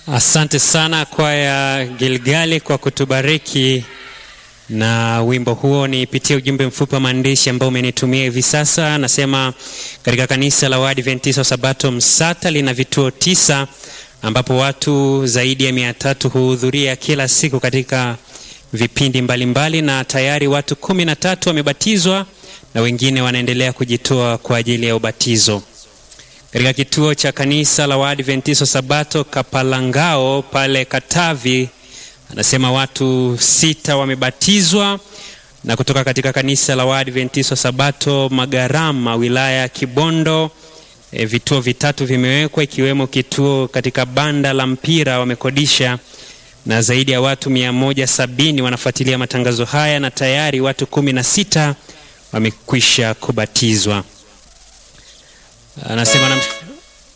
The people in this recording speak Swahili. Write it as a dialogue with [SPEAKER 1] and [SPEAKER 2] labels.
[SPEAKER 1] Asante sana kwaya Gilgali kwa kutubariki na wimbo huo. Nipitie ujumbe mfupi wa maandishi ambao umenitumia hivi sasa. Nasema katika kanisa la Waadventista wa Sabato Msata lina vituo tisa ambapo watu zaidi ya mia tatu huhudhuria kila siku katika vipindi mbalimbali mbali, na tayari watu kumi na tatu wamebatizwa na wengine wanaendelea kujitoa kwa ajili ya ubatizo. Katika kituo cha kanisa la Waadventista Sabato Kapalangao pale Katavi, anasema watu sita wamebatizwa. Na kutoka katika kanisa la Waadventista Sabato Magarama wilaya ya Kibondo, e, vituo vitatu vimewekwa ikiwemo kituo katika banda la mpira wamekodisha, na zaidi ya watu mia moja sabini wanafuatilia matangazo haya na tayari watu kumi na sita wamekwisha kubatizwa. Anasema